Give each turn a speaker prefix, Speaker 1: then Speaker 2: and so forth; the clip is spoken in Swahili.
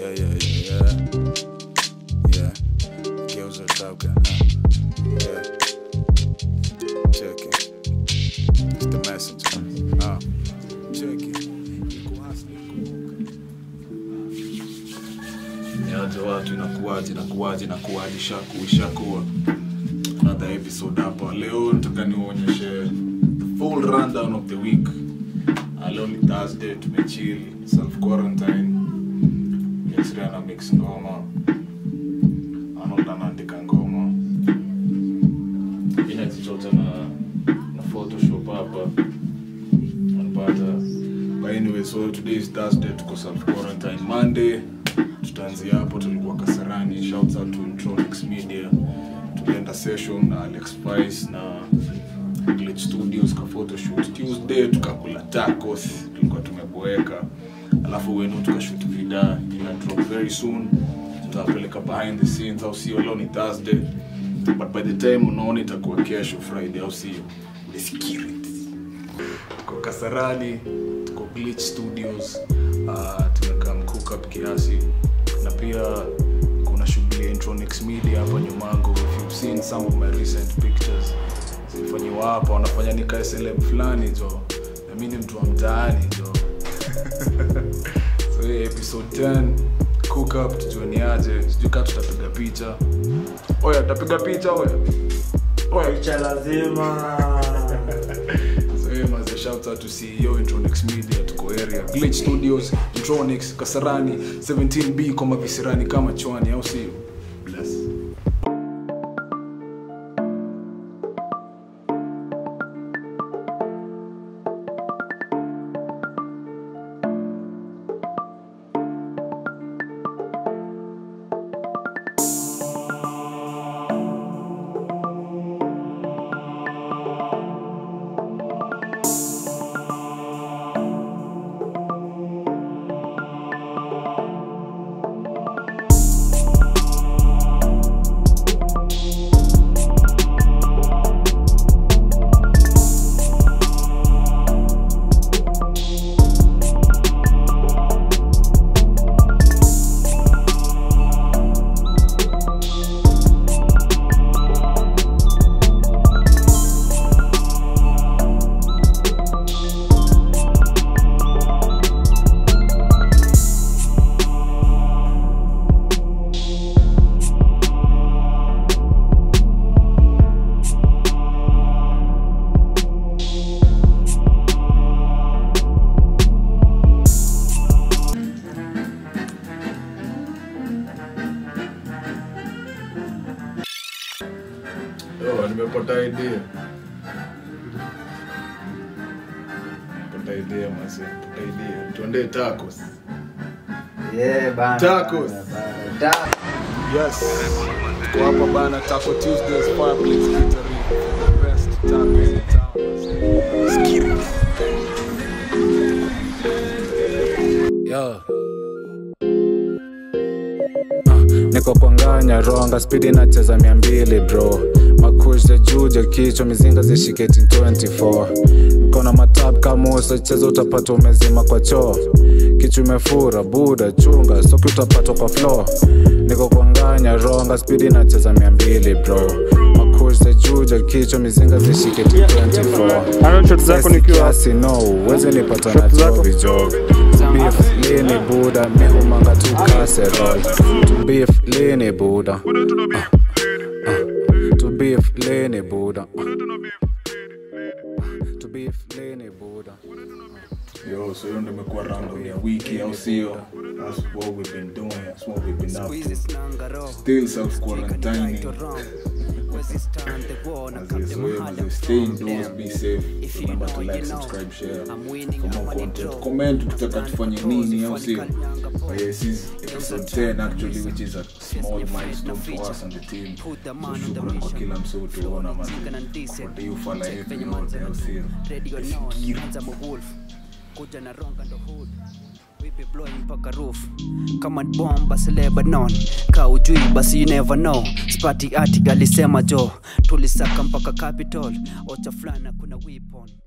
Speaker 1: Yeah, yeah, yeah, yeah. Yeah. Geuza toka. Yeah. Check it. It's the messenger. Ah. Check it. Iko hustling kumbuka. Yaje watu inakuwaje inakuwaje inakuwaje shaku ishakuwa another episode hapa leo nataka niwaonyeshe the full rundown of the week Uh, leo ni thursday tumechill self quarantine yesria na mix ngoma arnold anaandika ngoma inajichota na na photoshop hapa unapata but anyway so today is thursday tuko self quarantine monday tutaanzia hapo tulikuwa kasarani shouts out to Intronics media tulienda session na alex spice na glitch studios ka photoshoot tuesday tukakula tacos tulikuwa tumeboeka alafu wenu tukashoot vida ina drop very soon tutawapeleka behind the scenes au sio leo ni thursday but by the time unaona itakuwa kesho friday au sio uliskirit tuko kasarani tuko glitch studios uh, tumekaa mcookup kiasi na pia kuna shughuli ya Intronics media hapa nyumangu if you've seen some of my recent pictures zilifanyiwa hapa wanafanya nikae celeb fulani jo na mi ni mtu wa mtaani jo so hii episode 10 cook up tujuaniaje sijui kaa tutapiga picha oya tutapiga picha oya oya
Speaker 2: picha lazima
Speaker 1: So, hey, maze, shout out to CEO Intronics Media tuko area Glitch Studios Intronics Kasarani 17B kama visirani kama chwani au sio bless Yo, nimepata idea nimepata idea mase nimepata idea tuendee tacos
Speaker 2: Yeah, bana,
Speaker 1: Tacos.
Speaker 2: bana, bana. Ta-
Speaker 1: Yes. Tuko hapa bana Taco Tuesdays Fireplace Eatery. The best tacos in town. Skiri. Yo.
Speaker 3: niko kwanganya ronga spidi nacheza mia mbili bro makush juja kichwa mizinga zishiketi 24 niko na matap kamusa cheza utapata umezima kwa choo kichwa imefura buda chunga soki utapata kwa floor niko kwanganya ronga spidi nacheza mia mbili bro makush juja kichwa mizinga zishiketi 24
Speaker 4: Ano shot zako nikiwa
Speaker 3: kiasi no uweze nipata na
Speaker 4: Shot zako.
Speaker 3: chovi jog beef lini buda mihumanga tu kaserol to beef lini buda Ah, ah. to beef lini buda Ah. to beef lini buda
Speaker 1: Yo, so hiyo ndio imekuwa round ya wiki au sio? That's what we've been doing. That's what we've been up to. Still self quarantining. Stay indoors, be safe. Remember to like, subscribe, share for more content. Comment ukitaka tufanye nini au sio? But yeah, this is episode 10 actually which is a small milestone for us and the team. So shukran kwa kila msee utuona man. Kwa hiyo fala yetu yote au sio? Fikiri.
Speaker 5: kuja na ronga ndo hood We be blowing mpaka roof kama ni bomb basi lebanon ka ujui basi you never know spati artic alisema jo tulisaka mpaka capital ocha fulana kuna weapon